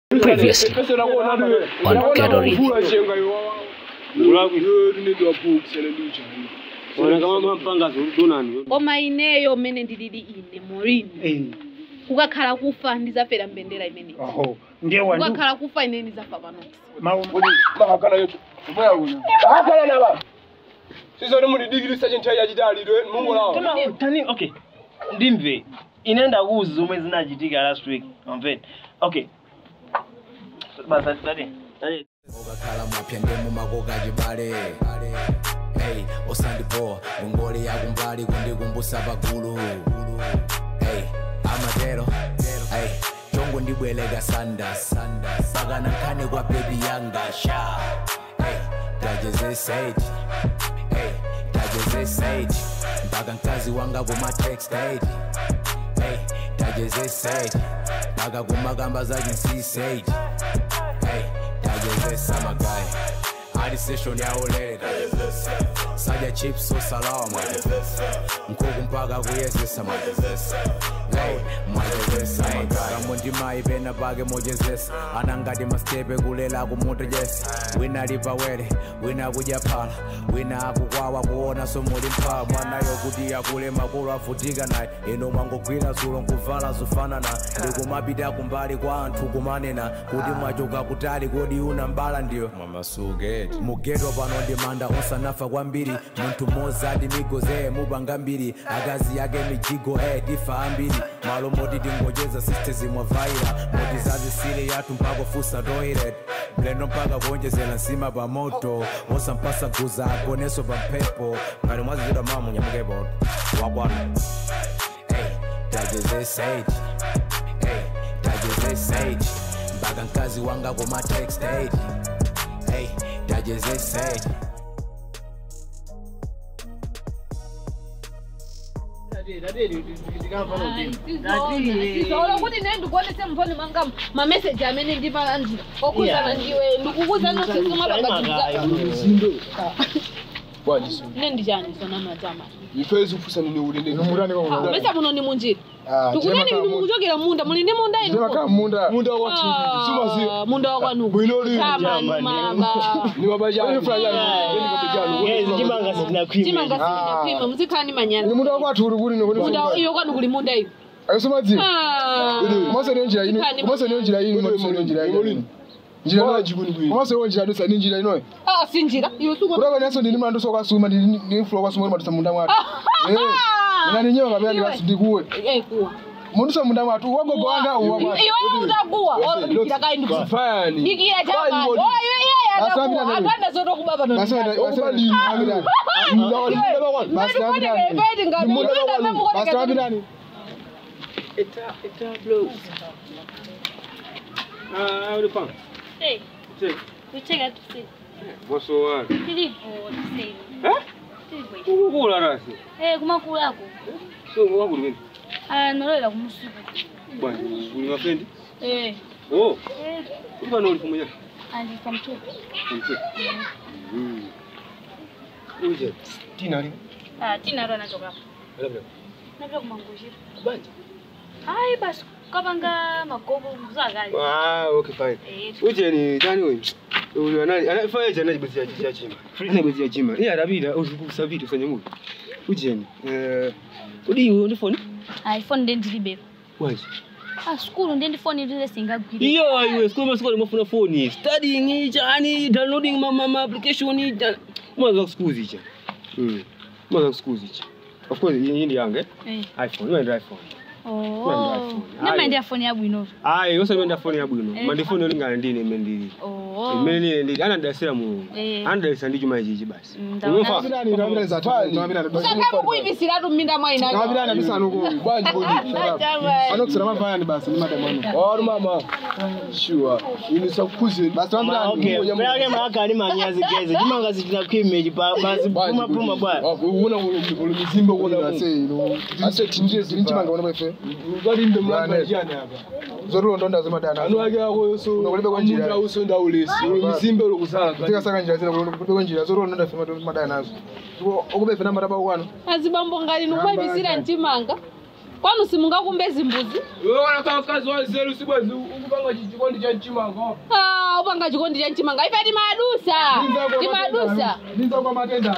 Previously on Gathering. koma ineyo mmene ndilili ine morini kukakhala kufa ndizafera mbendera imeneyi aho ndiye wandu kukakhala kufa ine ndizafa panoksi mawu Kama tani okay ndimve ine ndakuuza zomwe zinachitika last week amveni okay basa tati tati okakhala mwapya ndemu makoka chibale hey osandipowa ngongole yakumbali kundikumbusa pagulu hey amatero hey chongo ndibweleka sanda pakana nkhani kwa bebi yanga sha hey tajezeseji hey tajezeseji mpaka mkazi wanga kuma textage hey tajezeseji mpaka kumakamba zachinsiseji hey tajezesa magayi ali session yaolera sadya chips so salama nkhuku mpaka kuyezesa majezesa Hey, mwajezesa magayi kamwe ndimayi pena pake mojezesa anangati mastepe kulela kumutejesa wina lipawere wina akudya phala wina akukwawa kuona somuli mphala mwanayo kuti akule makulu avutika naye ino mwangogwira zulo nkuvala zofanana ndikumapita kumbali kwa anthu kumanena kuti mwachoka kutali kodi una mbala ndiyo mwamasuketi mugedwa pano ndimanda osanafa kwambiri munthu mmodzi ati migozeye mupanga mbiri akazi yake mijigo e tifa ambiri malo moti tingocheza sistezi mwavaira moti zazisile yathu mpaka fusa toilet mlendo mpaka kuonjezera nsima pa moto osampasa guza agoneso pa mphepo ngati mwazizidwa mama munyamukepo wakwana hey, tajezeseji hey, tajezeseji mpaka mkazi wanga kuma textage hey, tajezeseji izoolo kuti ne ndikuonese mphoni mwanga mameseji amene ndimalandira okuzana ndiwe ndikukuzana sisima pangaiza ne ndichani sona matama mesa muno ni munjira tikuneni ndi mukuchokera munda muli ndi munda inu Ah, munda wakwanuku tamanu maba guys chimanga sitinakhwima chimanga sinakwima muzikhala ndi manyana muda wakwathu uli kuli munda iyo kwanu kuli munda iyo ayisomadziwa Ah. kumaseniyo njira ino Zikhani kumaseniyo njira ino kumaseniyo njira ino njira ino kumaseniyo njira ino sani njira ino Ah, sinjira iyo suku kulaba naso ndini mlandu sokasuma ndini ndini fulo kwasuma ndi madisa munda mwatu eh ina ni nyewa kapya ndikasi ndikuwe Eh, kuwa mundu so munda mwatu wagogo wanga uwa mwatu iwe utakuwa ndikira kai ndikuwa ndikira chama oyo iye Basi atakuwa wapita nini? atanda zoto kubaba no basi wenda basi wenda amira basi wapita basi wapita ni Hey, kucheka tu si. Nilivyo tuseme. Nilivyo. ukukula rasi Eh, kumakulako. so wakuli wini Ah, nolola kumusuku. bwana uli mafendi Eh. oh Eh, uli pano uli pamoja ali kwa mtoto. uje tina Ah, tina ndo anachoka hapo. labda Napenda kumangushira. banja Ai basi kapanga magogo mzakali. ah okay fine Eh, uje ni tani wewe uli nani anafanya jana jibezi ya ya chima ana jibezi ya chima iya rabida usikusabiti usanye mu uje ni eh udi iwe ndi phone iPhone ndi ndilibe. waje Ah, skulu ndi ndi phone ndi singagwire. iyo iwe school masiko mafuna phone studying chani downloading ma ma, ma application cha mwanzo school zicha mm mwanzo school zicha of course hii ndi yange Eh. iphone wewe ndi iphone Oh. iPhone. Nema ndi phone ya bwino. ayi osapenda phone yabwino Eh. mandifoni olingana ndine imene ndili Oh. imene ndine ndili anadasira mu Eh. anadalisa ndi chuma ichichi basi Mm, ndaona. Umefa? ndani ndabira za tani ndabira sakapo kuivisiratu mminda mwaina ndabira na bisanu ko bwanji bodi ano kusira mavaya ni basi ni madam ano Ori mama. Sure. Inisa kukuze. basi ndabira okay peyake maakani manyazi geze chimanga sitinakhwime basi puma puma bwana Una uli mizimba Kuna una ase ino ase tinje tinchimanga ona befe Ukalinde mwana jana hapa. zorulo ndonda zimadana Anu ake ako yoso. Unakulibe kwa njira. Amuda usonda ulesi. Uli mizimba uli kusala. kutika saka njira zina kulibe kwa njira zorulo ndonda fema zimadana nazo okubefe na maraba kwano azibambo ngali nukwaivisira mchimanga kwanu simungakumbe zimbuzi Wewe kama kazi wa zero sibwezi ukupanga chikondi cha chimanga. Ah, upanga chikondi cha mchimanga ife ti madusa ti madusa Ninza kwa matenda.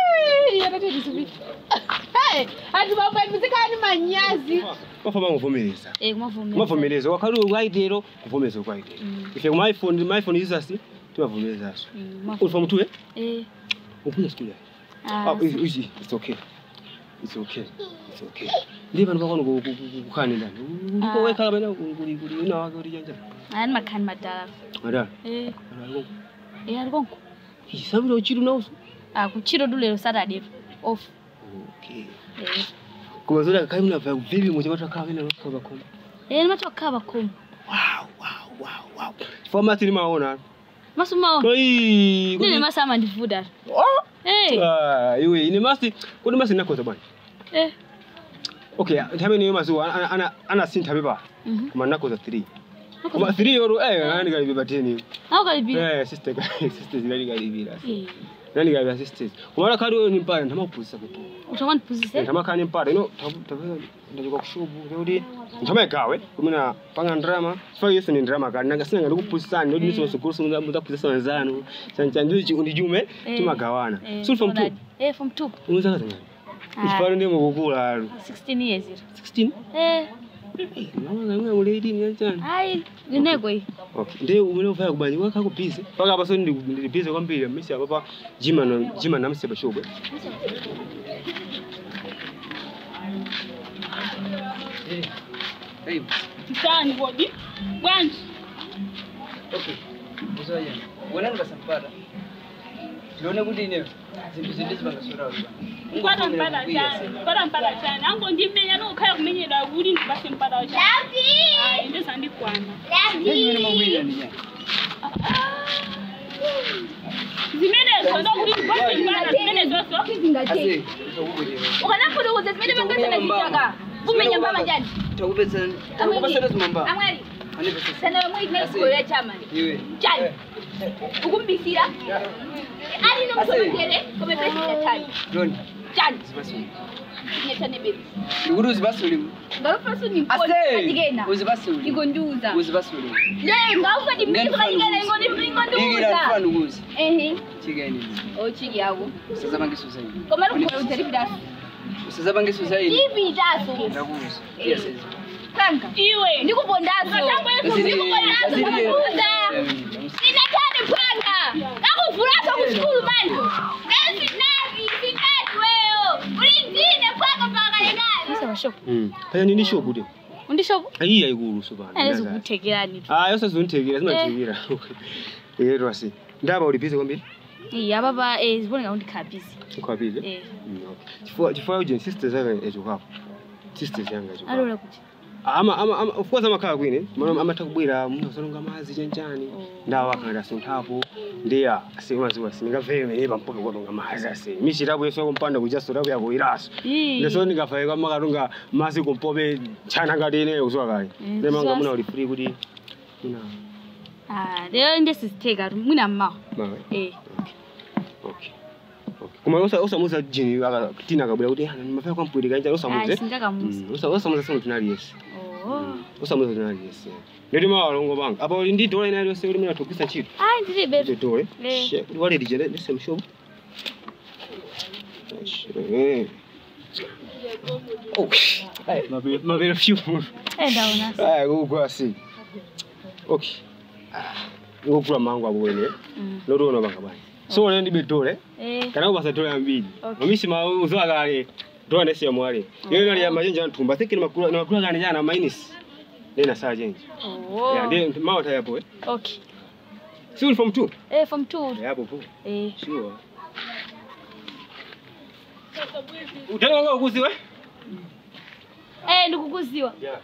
ati mapandizikani manyazi Bafama ngovomereza. Eh, kumavomereza. Kumavomereza wakati ukwaitero kuvomereza ukwaitero. Ife kuma iPhone ma iPhone isasi timavumereza aso. Mm, mavo- Uli from tuwe? Eh, Ukunya studio. ah, Ah, it's, it's, it's okay. It's okay. It's okay. Ndiye vanhu vakona kukhani ndani. Uliko Ah. weka bana kuli kuli una wake uri janja. ani makhani madala Mara. Eh, Ana eh, ali konko Isamiro chiru nauso. Ah, kuchiro dulero saturday off Okay. Eh. Kuma zoda kai muna fa vivi mu jama'a ka wina ka ba kuma. Eh, nimatoka bakhomo Wow, wow, wow, wow. Format ni maona. masumao Kai. nile masama ndivuda Oh. Eh, Ah, iwe ine masti kodi masti nakoza bwana. eh. Okay, ntabe niyo mazu ana ana ana sintabe ba. Mhm. Kuma nakoza 3. Kuma 3 yoro eh nani kali biba teni. Au kalibi. Eh sister sister nani kali biba. Eh. Nani kali biba sisters. Kuma kali wewe ni mpare ntama kupuzisa kuti. Utakwani puzise? Ntama kani mpare no tabe ndajuka kushubu yodi. Ntama gawe kumina panga drama. Fa yesu ni drama kali nanga sinanga ndikupuzisana nodi niso sukuru muza muza kupuzisa wanzano. Chancha ndichi undijume Eh. timagawana. Eh, So from 2. alright. Eh, from 2. Unza kazanya. Ah. Ifaro ndi mukukula alo. 16 years. iro. 16. Eh, Mama ngamwe uledi ni yanjani. hayi lineko iyi. Okay. Ndiye umene ufaya kubanyi wakha ku busy. Paka apa so ndi ndi busy kwambiri misi apa pa jima no jima namseba shobwe. Mtaani bodi. Bwanji. wena ndikasampata ndione kuti ine zinthu zindi zipangasora Mpata mpata chani. Mpata mpata chani. Ango ndimenya nokhaya kumenyera kuti ndibase mpata chani. Ayi ndeza ndikwana. ndimene mawira ndinya Zimenezo ndokuti ndibase mpata zimenezoso. ase ukanafudukuza zimene mangasana zichaka umenya mbama njani takupetsa takupasana zimamba amwali anipesa sana mwaitinaikolera chamani iwe chani ukumbisira ali nomusomotere kome president chani doni chani zipasuli nyetane bezi ndikuti uzipasuli ngalufaso ase nimponiajigena uzipasuli igondiuza uzipasuli le ngaufa ndimikikajigena ikira ingondiuza ndifana ukuzi ehe chikaini ochiki yako usazapangiso zaini koma lukukola utaripitaso usazapangiso zaini ipitaso ndakuza iyasezi kanka Iwe. ndikupondaso ndikupondaso kukuza sinachani panga nakuvulaso kuskulu manje ngesinavi sinati weyo ulindine panga pakalekale Isa bashoko. Mm. Kaya nini shobu de? Undishobo? Ayi ayikulu subana. Alezi kuthekelani. Ah, yose zunthekira simathekira. Eh rwasi. Ndaba uli busy kwambiri? Eh, ababa eh ziboneka kuti khabhizi. Ukhwapile? Eh. Mm, okay. Chifukwa chifukwa uje sisters yanga ejo hapo. Sisters yanga ejo. hapo. Alola kuti. ama ama ama of course amakhala kwine mana amatha kubwera munthu asalonga madzi chanchani ndawo akhalira sunthapo ndiya asimaziwa sindingavere mene pampoke kodonga madzi ase michitapo yeso kumpanda kuja sotapo yako iraso Ii. leso ndingafaye kama katunga madzi kumpope chana ngati ine kuzuwa kale Mm, nemanga kuzuwa muna si- uli free kuti muna Ah, lero ndesizitheka mwina mmawa. mawe Eh. okay okay koma usa usamuza jini aka tina akabwera kuti "Ah, mafaya kwampwiri kanja Ah, usamuze sindakamuza. Mm, usa usamuza sono tinali yesi Oh. usamuza tinali yesi ndoti mawa alongo banga apa uli ndi dola inali yonse kuti mina togwisa ntchito Ai ndilibe. Ile dole. Eh. She- Wale dijende nise mshobo. Eh. Oh. Ai, mabele mabele fiu. Eh ndaona. Ai, kugwa si. Okay. Ah, ngokula mangu abo wene. Mm. Loro ono banga bani. So le ndi bedole. Eh. Kana ubasa dole ambili. Okay. Mimi sima uzoa kale. Dola nese ya mwale. Yeye nali ya majenja ntumba. Think ni makula ni makula gani jana minus. Nena saa jenji. Oh. Ya ndiye mawa tayapo eh. Okay. Si uli from 2? Eh from 2. Yapo po. Eh. Sure. Utani wanga ukuziwe? Eh ndikukuziwa. Yeah.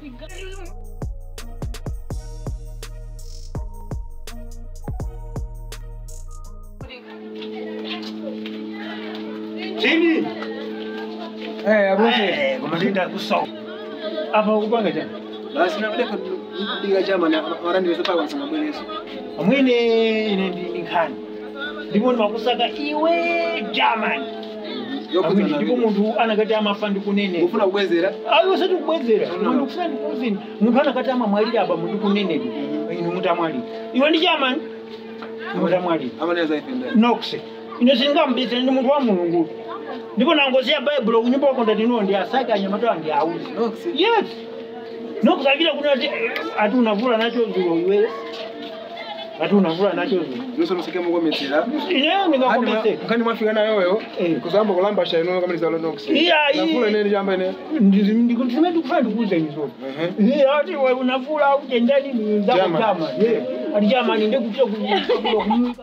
Chini. eh abose Eh, kumalinda kuso. Apa ukupanga chani? basi nakudeka kudiga chama na warandi weso paka wasanga mweleso Mwene ine ndi ndi nkhani. Ndipo ndimakusaka iwe German. Yokuzana ndipo munthu anakati amafa ndikunenera ufuna kubwezera ayo sati kubwezera munthu kufuna ndikuuzini munthu anakati amamwalira aba munthu kunenedwa inu mutamwalira iwe ndi chamani mutamwalira amaneza ife ndani nokse ine singambisire ndi munthu wa mulungu ndipo nangoziya baibulo kunyumba wakonda tino ndi asake anyamatowa ndi auzi Nokse. yes nokusakira kuna ati ati unavula nacho zulo iwe ati unavula nacho zulo nuso noseke mukometsera ineyo ndingakomeseka mkani mwafika nayoyo Eh. kuzamba kulamba shaino kamaliza lo noksi Iya, iya. nafula ine jamba ine ndikutimeti kufana ndikuuzeni zoni ehe ati we unavula uchendani zako German. chama ati chamani ndikutia kumwika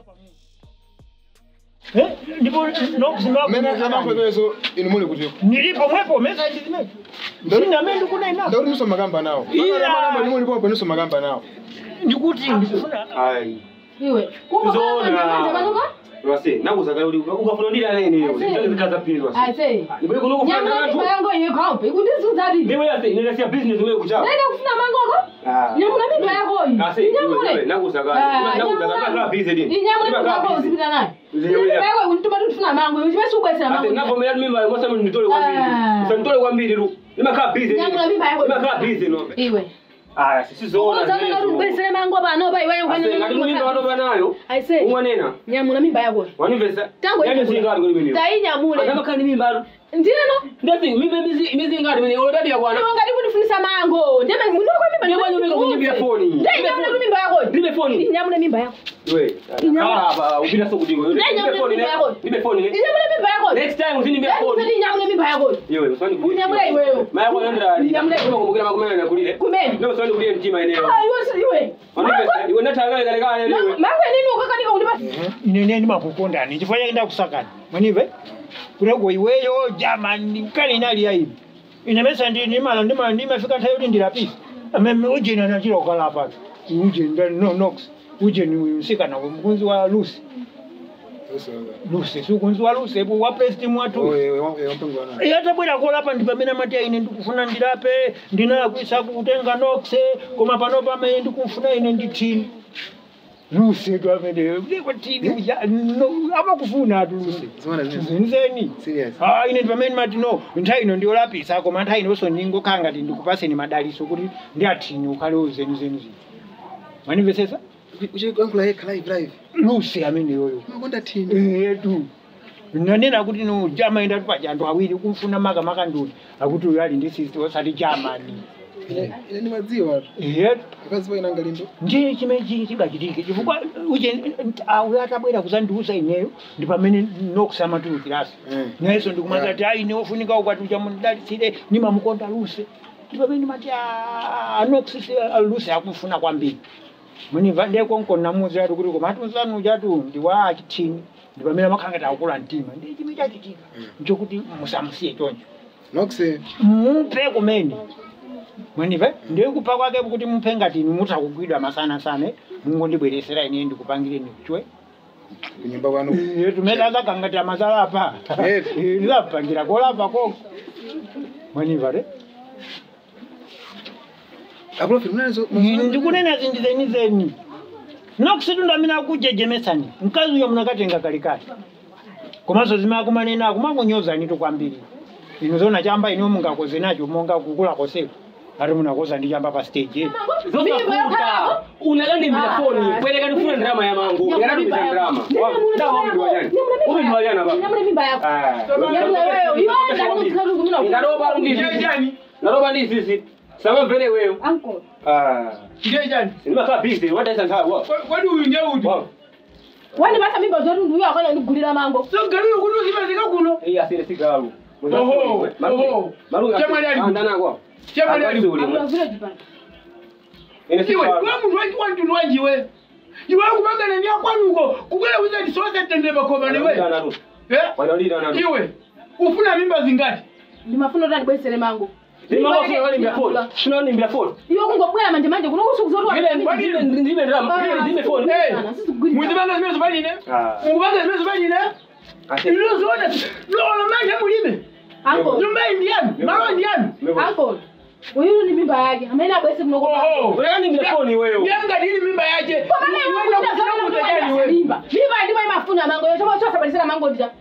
Eh, ndipo mene nokusimba amakwekezo inu muli kuti nilipo mwepo mesaji zimeji sina me ndikunena ndauri nuso makamba nawo Iya. inu mulipopo nuso makamba nawo ndikuti ndikufuna Ai. iwe Zona. Wase, nakuzaka uli ukafuna ndira nene yo. Ndikaza pili wase. ase Niwe kuno kufuna nyamula ndatu. mimba yangu iye kaupe ikundizuzati Niwe yase, nile sia business wewe kucha. nende kufuna mangoko Ah. nyamula mimba yako iyi Ase, niwe inyamule nakuzaka. Ah, Nakuzaka nyamula- kala busy din. inyamule mimba yako uzipita nayo Zinyamule. mimba yako ikundituma tutufuna mango iwe chimesi ubwesera Ase, mango navomera mimba ngosa mimi nitole kwa mbili. Ah. Sasa nitole kwa mbili lu. Nimekaa busy. nyamula mimba yako Nimekaa busy no. iwe Ah, sisi zona. uzana ngati ubwesere mango pano pa iweyo Ase, ngati mimba watoba nayo. aise Umwanena. nyamula mimba yako Wanivesa. Tangu Yani inyamula. zingari kuli mimi. tainyamule Akama kani mimba. ndino Ndati mimba mizi mizi ngari mimi. Olodadi ya kwana. iwe ngati kundifunisa mango ndeme mundu kwa mimba Ndiye mwenye mimba kunyibia foni. ndainyamule mimba yako Nibe foni. inyamule mimba yako We. Inyama. Ah, upita soko dingo. Nibe Inyama foni ne. mimba yako. Nibe foni ne. inyamule mimba yako Next time usinibe foni. Yaani inyamule mimba yako Yewe, usani kulia. Unyamule iweyo. Maya kwa yandra ali. Unyamule. Kama kumbugira makumena na kulile. kumene Ndio usani kulia mtima eneo. Ah, iwe si iwe Wanivesa. Iwe natanga kale kale Ma- lewe. mango nini ukakanika undipa inene ndimakukondani chifukwa chake ndakusakani mwenive kuleko iweyo jamani kale inali yaivi inamesa ndimala ndimala ndimafika nthawi kuti ndilapisa ameme ujeni anachira kukala apato ujeni ndani no nox ujeni uyu msikana uyu mkunzi wa lusi lusi si ukunzi wa lusi epo wa prestimu watu wampengwana iye atabwera kolapa ndi pamene amati ine ndikufuna ndilape ndinakwisa kutenga nokse koma pano pamene ndikufuna ine ndithini luse tu amene ndikutini uja no, amakufuna atu luse Zimwana zini. nzeni Serious. ah ine ndi pamene mati no nthawi ino ndiyolapisa koma nthawi inonso ndingokhala ngati ndikupaseni madaliso kuti ndi athini ukhale uzeni zeni zini manimvesesa uchiyankhula yekha live live luse amene yoyo makonda thini etu nanena kuti no jamaenda tupaja anthu awiri kumfuna makamaka nduni akuti uyo ali ndi sisti osati jamani ine ndimadziwa etu akazi paina ngalimbo ndiye chimene chingachitike chifukwa uje uyo atabwera kuzandiuza ineyo ndi pamene nokusamatulukirasi Mm. nayenso ndikumati ati ayi neofunika ukwati chamunidalisire nimamukonda luse ndi pamene ndimati anokusisi luse akumfuna kwambiri munimva ndekonkonamuzi ati kuti koma atunzanu chatu ndiwa achithini ndi pamene amakhala ngati akula mtima ndi chimene chachitika nchokuti musamusiye choncho nokse mupe kumene mwenive ndiye kupha kwake kuti muphe ngati inu mutakugwidwa masana sana mungondibweresera ine ndikupangireni chwe kunyumba kwanu tumene akagangati amazalapa Yetu. ndizapangira kolapa koko mweniva re aprofi munazo ndikunena zindizenizeni nakusitunda mina akujejemesani mkazi uyo munakatenga kalikali komanso zimene akumanena akumakunyozani tu kwambiri ino zona chamba ino mungakoze nacho monga kukula koseko ati munakoza ndi chamba pa stage Zosakuta. Unalandi mbila foni. Kweleka nifuna drama ya mangu. Ngalandi mbila drama. Ndawa umi ndiwajani. Umi ndiwajana ba. nyamule mimba yako Ah. nyamule wewe iwe ndakutika kumina Ndaroba ndi sisi. Ndaroba ndi sisi. Sama vele wewe. uncle Ah. ndiye chani Nimakaa busy. What is that? What? kwadi uyu ndiye uti Wow. wani basa mimba zotu nduyo akona ndigulira mango so galiyo kuti uzipezeka kuno Hii asile si galu. Oho, oho. Maru. Chama ali alipo. Andana kwa. Chama ali alipo. akula vile jipanda Ine si iwe galu. we muntu wachi wantu wanjiwe iwe kupangana ni akwanuko kukwela wiza ndisosa tende bakoma niwe eh Wanalida na. iwe ufuna mimba zingati ndimafuna kuti andibwesere mango Ni mama kwa wali mbia phone. Shuna ni mbia phone. iwe kungobwera manje manje kuno kusukuza kuti Vile ndibe ndibe drama. Vile ndibe phone. Eh, muzibanga zimezo banine Ah. mukubanga zimezo banine Ase. ilozona lolo manje mulime uncle nyumba indiyanu malo indiyanu uncle uyu ni mimba yake amene abwese kunoko oho Unalandi mbia phone wewe. yanga dili mimba yache mimba ndimo imafuna mango yo choma chosabalisira mango ndija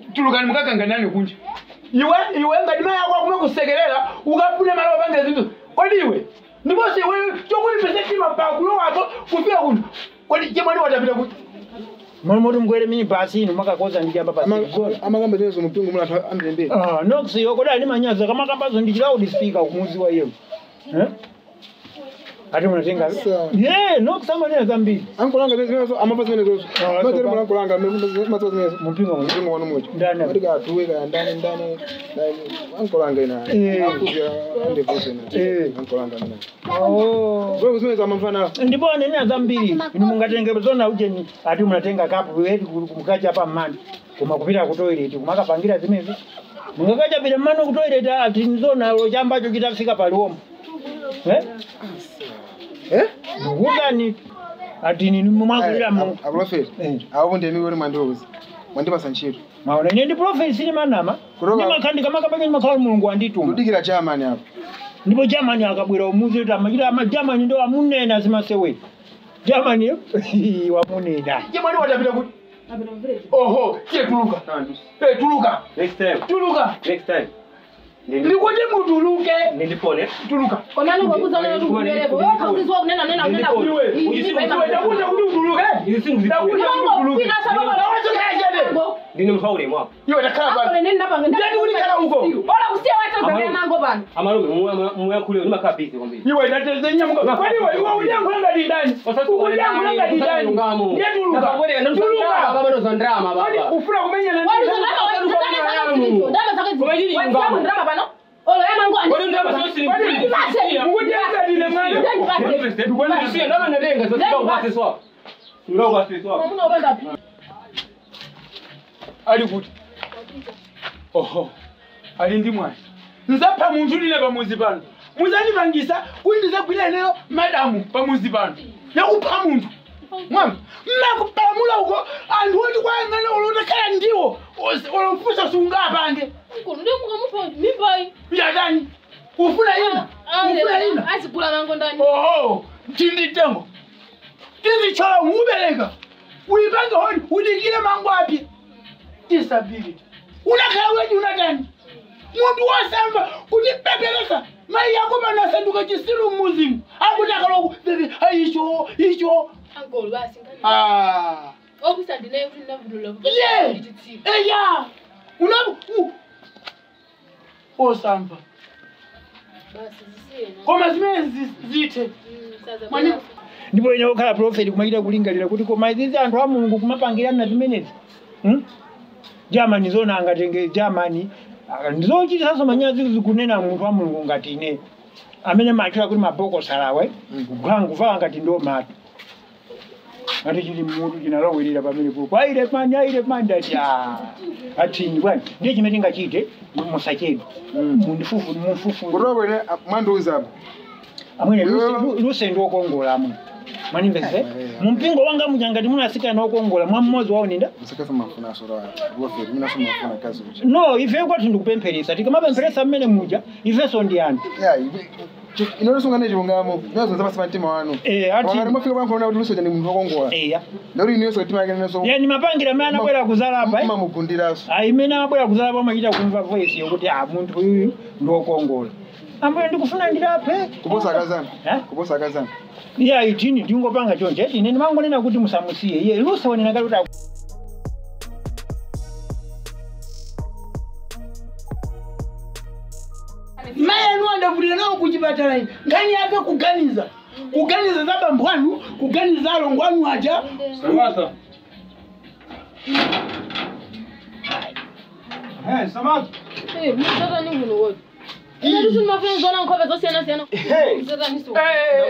tulukani mukakanganani kunja iwe iwe ngati mai ako akume kusekerera ukafune malo opange zinthu kodi iwe ndiponso iwe chokuti pese tima pakulowapo kufika kuno kodi chemwani watapita kuti mwana moti mkwere mini basi ino makakoza ndichamba pasi amakamba zinezo mupingo muna anthu amtendere Ah, nokusiyo kodi ali manyazi kamakambazo ndi loud speaker kumuzi wa yemu Eh? ati munatenga ye nokusamanena zambiri ankolanga zinezo amapa zinezo mazere mwana ankolanga mazo zinezo mupingo mupingo wanu mocho Ndani. katika atuwe ka ndani ndani ndani ankolanga ina Eh. akuvya ande pose na Eh. ankolanga mina Oh. wewe zinezo amamfana ndipo anenera zambiri inu mungatenge zona ujeni ati munatenga kapu weti kumkacha pa mmani koma kupita ku toilet kumakapangira zimezo mungakacha pita mmani ku toilet ati nzona lochambacho chitafika paliwomo eh eh ndikuzani ati nini mumwakulira mu akulafeti apo ndemi kuti mwandiuza mwandipasa ntchito maona ine ndi profeti sili manama Kutoka- ndimakhandika makapanya ndimakhala mulungu wandituma kudikira chamani apo ndipo germany akabwera umuzi kuti amachita ama germany ndo amunena zimaseweti germany wamunena chemwani watapita kuti oho tiye tuluka Eh, tuluka Next time. tuluka Next time. ndikuti mutuluke Nindipone. tuluka komani ukwakuza nena tukubereko wewe kauzizwa kunena nena nena iwe ndakuta kuti utuluke ndakuta kuti utuluke ndawachokachede Ndine mfaule mwapo. iwe takhala pano ndati ulikhala uko ola usiye watazamea nango pano Amalume muyakhulio nimakhala busy kwambiri. iwe ndatezenya kwani iwe iwe uliyankhula ngati ndani uliyankhula ngati ndani ndiye tuluka tuluka kwani ufuna kumenyana ali kuti oho ali ndi mwana nzapha munthu ndine pamuzi pano muzandipangisa kuti ndizagwira ineyo madamu pamuzi pano yakupha munthu mwama mmakupalamula uko anthu oti kwayang'ana olotakhala ndiwo olomfusa sungapange yatani ufuna ina ufuna ina azigula nango ndani oho tinditengo tizichola ngubereka uyipange honi udikire mango api disability unakhala wedi unatani muntu wasamba kuti peperesa mai yako pano asanduka chisilu mmuzimu akuti akaloku bebe icho icho ankolo basi Ah. okusandinaye kuti ndavulula ye eya unabu osamba basi zisiyena koma zimene zi- zithe Mwani- ndipo ine okhala profeti kumachita kulingalira kuti koma izizi anthu a mulungu kumapangirana zimenezi Hmm? germany zona angatenge germany ah, ndizochitisanso manyazi zikunena munthu wa mulungu ngati ine amene machita kuti mabokosi alawe kuvala ngati ndo matu ati chili mutu chinalowelera pamene popo aire mani aire mani ndati atini bwana ndiye chimene tingachite musachedwe mundifufu mufufu kutoka kwene mwandiuza apo amwene luse ndi okongola amwe mwanimvese mumpingo wanga muchangati munasikana okongola mwa mmodzi wawo ninda msakaza mafuna asora waferi mina soma mafuna kazi kucha no ife kwati ndikupempheresa tikamapempheresa mmene muja ifenso ndi anthu ya inolisungane chilungamo nyozo nzapasa mtima wanu Eh, ati- wakati mwafika pankhona kuti lusoja ndi munthu wokongola eya ndauti iniyonso katima yake nenso yani mapangira amene anabwera kuzalapa mamugundiraso imene anabwera kuzalapa amachita kumva voice yokuti a munthu uyu ndi okongola ambuye ndikufuna ndilape kuposa akazana kuposa akazana iye aitini tingopanga chonje eti ine ndimangonena kuti musamusiye iye lusaonena ngati kuti mai anu andavulira nawo kuchipatala ine nkhani yake kuganiza kuganiza za bambo anu kuganiza za alongo anu aja mzatani kuno woti ine tusi mafeni zona nkhope zosiyana siyana mzatani so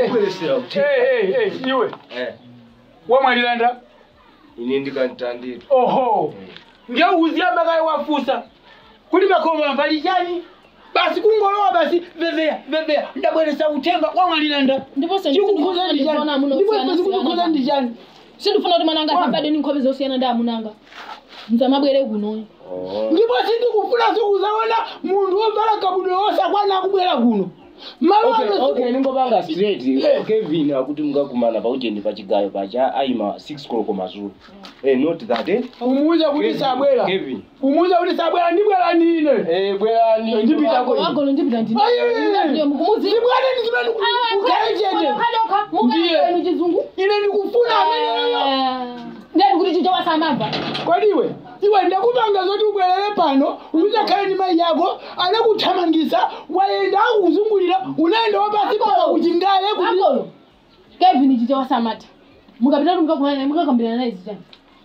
iwe wamwalilanda ine ndikantandira oho ngeuziya makayi wafusa kuti makoma mbali chani basi kungolowa basi veveya veveya ndabweresa utenga wamwalilanda ndiponso chikukuza ndi chani ndipo chikukuza ndi chani sindifuna kuti mwana anga asabade ni nkhope zosiyana ndi amunanga mzamabwere kunoyo ndipo sindikufunanso kuzaona munthu wovala kabudula osakwana akubwera kuno malo okay ningopanga straight kevin akuti mukakumana pauchendi pachigayo pacha aima 6 koloko mazulu eh not that eh umuuze kuti sabwera kevin umuuze kuti sabwera ndibwera ndine eh bwerani ndipita ko wagolo ndipita ndine ndibwera ndine ukaechete ndiye chizungu ine ndikufuna ameneyo ndani kuti chicho wasamava kwadiwe iwe ndakupanga zoti ubwerere pano uzakhale ndi mayi yako anakuthamangisa wayenda akuzungulira unaenda wapasi paka kuchingale kuti akolo kevin chicho wasamata mukapita kuti mukakumana naye mukakambirana naye zichani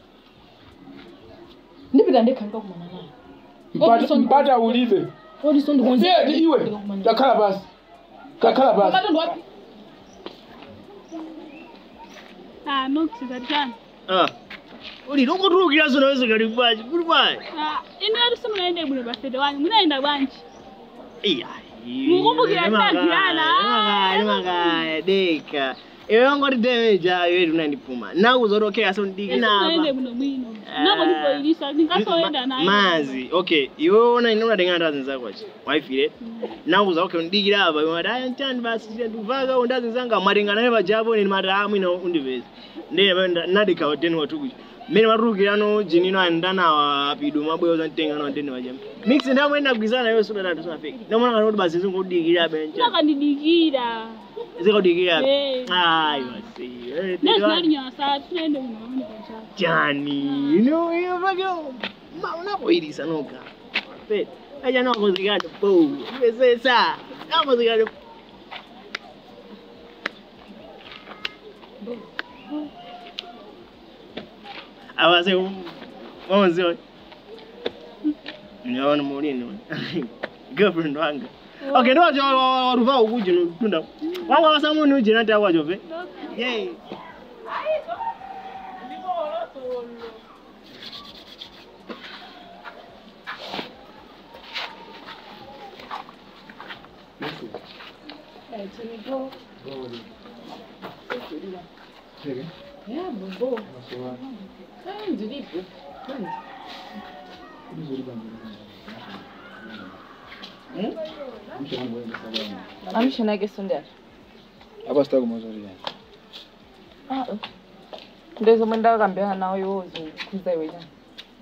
ndipita ndekha ndikakumana naye Mpata- mpata ulibe odiso Ndiye, ndi iwe takhala pasi takhala pasi matondo wapi Ah, nokusiza tani. Ah. Uli lokutulukira zona wese kali kwachi kuli kwachi. Ah, ine ati simunaende bwino bafete wanyu. Munaenda bwanji. Iya. Mukumbukira taziyana. Makaya, makaya, deka. Ewe wangoti demeja iwe tunandipuma. Nakuzotokea so ndiki Simunaende napa. bwino bwino. Nako ndipoilisa ndingasoenda naye. Mazi, okay. Iwe ona inoda denga ndazi nzako achi. Waifire. Nakuza okay ndikira apa. Iwe ndaya ntani basi nduvaka undazi nzanga maringa naye bajabo ni madamu ina undivezi. Ndiye nadika wateni watukuchi. Mene maturukira no jinino andana wa pido mabweyo zantenga no ndene wajama. Mix ndamwenda kugizana yo suda ndatu sana fake. Ndamona kanoti basi zingudikira bencha. Nakandidikira. Zikudikira. Eh. Ayo asi. Nezinalinyasa tunaende bwino bwino bwanji. Jani, no, yo vakyo. Ma unapoirisa noka. Pe, aja noko zikade po. Besesa. Noko zikade. Awase mwanzi wa. Nyaona mulini. Girlfriend wanga. Okay, ndo wacho waruva ukuji tunda. Wanga wasamuni uje nati akwacho pe. Yay. amshanake sondera apa sitaki mazori ndezomwe ndakambirana nawo iwozo kuza iwe chani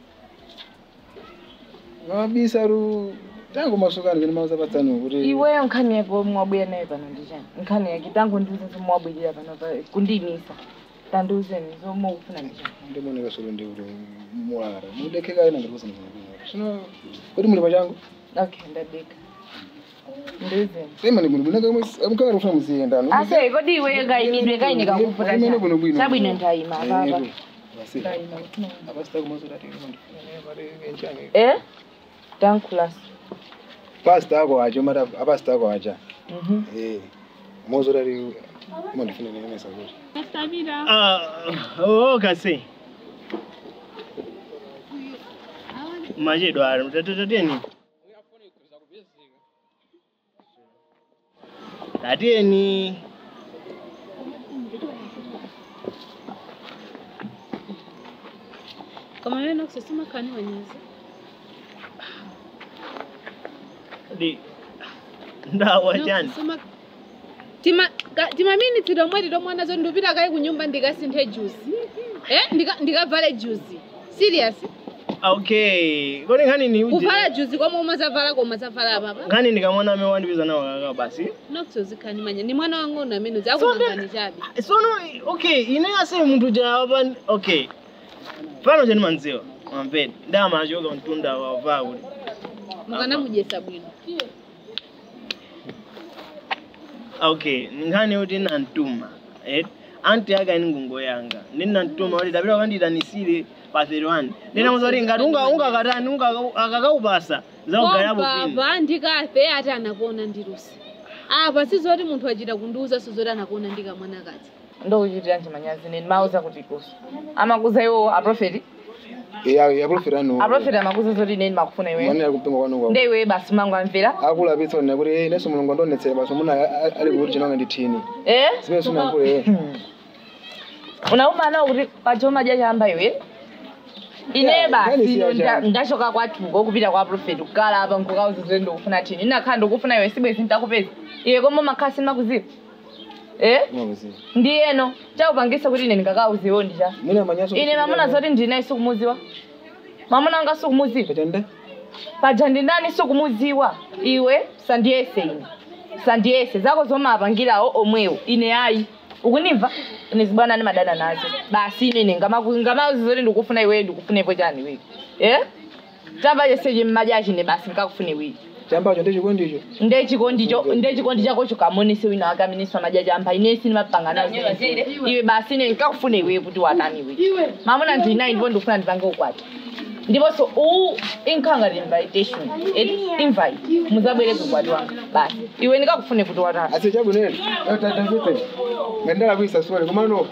mabisaru tangu masukani kene mauzapatsani kuti iweyo nkhani yako mwabwera naye pano ndi chani nkhani yake tangu ndiuze zomwabwirira pano pa- kundiyimisa tandiuzeni zomwe ukufuna ndi chani ndimoneka solo ndi kuti mulara mudekeka ina ngati kusana sino kuti muli pachangu okay ndadeka ndiuzeni sema ni bwino bwino amukara kufuna muziyendano ase kodi iweyo kayimidwe kayine kakuputa Kumene bwino bwino. chabwino ndayima apapa basi ndayima apa sitaki mazori ati ndifuna pale enchani eh tankulas pasta ako acho mara apa sitako acha mhm eh mozori ari mandifuna nemesa kuti Nastabira. Ah, oh, kase. Majedo ari, tatateni. Tateni. kama wewe nakusema kani wanyezi Di. Ndawa jani. Nakusema- tima ka- tima mini tidomwe tidomwana zo ndupita kayi kunyumba ndikasinthe juice eh ndika ndikavale juice serious Okay. Kodi ngani ni uje. kuvala juice koma umazavala koma zavala papa Ngani ndikamwana ame wandibiza nawo kaka basi. nakusozikhani manya ni mwana wangu una amene zakumangani chabe Sono okay, ine ase muntu java okay. Pano jeni manziwa. Mampeni. Ndama achoka mtunda wa vaa kuti. mukana mujesa bwino okay nkhani yoti nantuma eh anti aga ini ngungo yanga ndini nantuma kuti dapita kandidanisire pa 31 ndinamuza kuti ngati unga ungakatani unga akakaupasa zakugalapo pini papa ndikafe ati anakuona ndirusi apa sizoti munthu achita kundiuza sizoti anakuona ndikamwana kati ndokuchitira nchimanyazi neni mauza kuti kuso amakuza iwo aprofeti eh aprofita no aprofeti amakuza zoti neni makufuna mwana iweyo ari kupinga kwanu nde iwe basi mangu amvera akulapitsa ona kuti eh neso mulungu andonetsera basi muna ali kuti chinanga ndithini eh zimene sinankule unauma nawo kuti pachoma ja chamba iwe ine basi Gani ino siya nda- ndachoka kwathuko kupita kwa profeti kukala apa nkukauzize ndikufuna thini inakhala ndikufuna iwe sibwezi ndakupeza iwe koma makhasi makuziwa eh ndiyeno chakupangisa kuti ine ndingakauziwo ndija Mina manyaso. ine mamuna zoti ndinayi sikumuziwa mamuna anga sikumuziwa paja ndindani sikumuziwa iwe sandiyese ine sandiyese zako zomapangirawo omwewo ine ayi ukunimva ine zibwana ni madana nazo basi ine ine ngamaku- ngamauzi zoti ndikufuna iweyo ndikufunepo chani wiki eh tamba cheseche mmajachi ne basi nkakufune wiki Chambacho ndichikondicho. ndechikondi ndechikondi chakocho kamonese wina akaminiswa majaji ampa inesi nimapangana iwe basi ine nkakufune iwe kuti watani iwe mamuna ndinayi ndipo ndikufuna ndipange ukwati ndiponso u inkhanga invitation eti invite muzabwere kukwati wanga basi iwe ndikakufune kuti watani Asi chabu nene. Yo tata vipi? Ngendala kuisa swali kumano.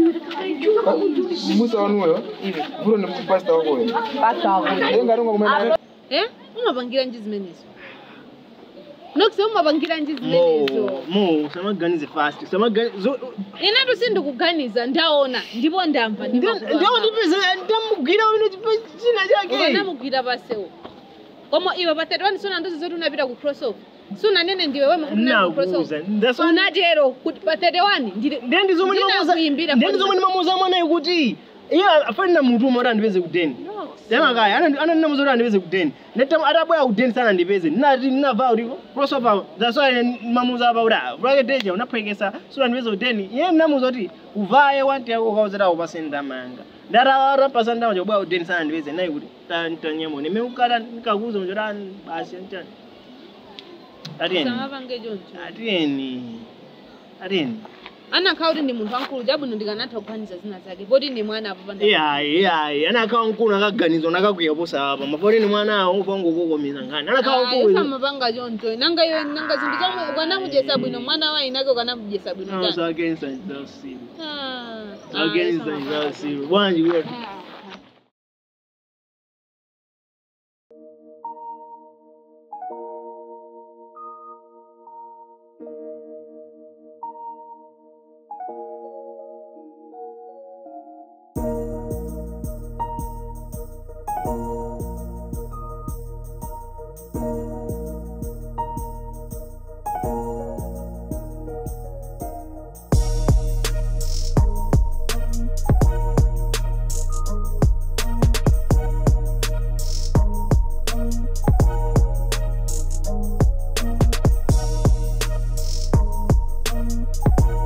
Musa wanuyo. Vulo ni pastor wako wewe. Pastor wako. Lenga runga kumena. eh umapangira nji zimenezo nokuse umapangira nji mo zimenezo mo usamaganize fast usamaganize inetu sindikuganiza ndaona ndipo ndamva ndiwo ndipeze ndamugwira uno china chake vanamugwira pasewo koma iwe patatu sona ndozi zoti unapita ku crossover sunanene ndiwe wema kuti unali ku Nakuza, crossover that's why- unatero kuti pa 31 ndendi zomwe ndinakuimbira ndendi zomwe ndimamuza mwanayi kuti iye afani na munthu umwe kuti andipeze kudeni yamakaya anandinamuza kuti andipeze kudeni ndetama atabwera kudeni sana andipeze ndinati ndinabva kuti crossover that's why ndimamuza apa kuti ah ulake deja unaphwekesa sura andipeze kudeni iye ndinamuza kuti uvaye wanti yako ukauzira upase ndama yanga ndatarapasa ndama chobwera kudeni sana andipeze nayi kuti tanyamone ime ukata ndikakuuza mchota basi anchani atiyeni samapange choncho atiyeni atiyeni anakhala kuti ndi munthu wankulu chabwino ndikanatha kuganiza zina zake poti ndi mwana apo panda iyayi iyayi anakhawa mkulu akaganizwa nakakwiya posa apa mapoti ni mwana awo upangokokomeza nkhani anakhawa mkulu samapanga choncho nanga iwe nanga zinthu zomwe ukanamujesa bwino mwana wa inake ukanamujesa bwino chani zakenisa zausiru Ah, ah, zakenisa samapanga. zausiru bwanji kuti Thank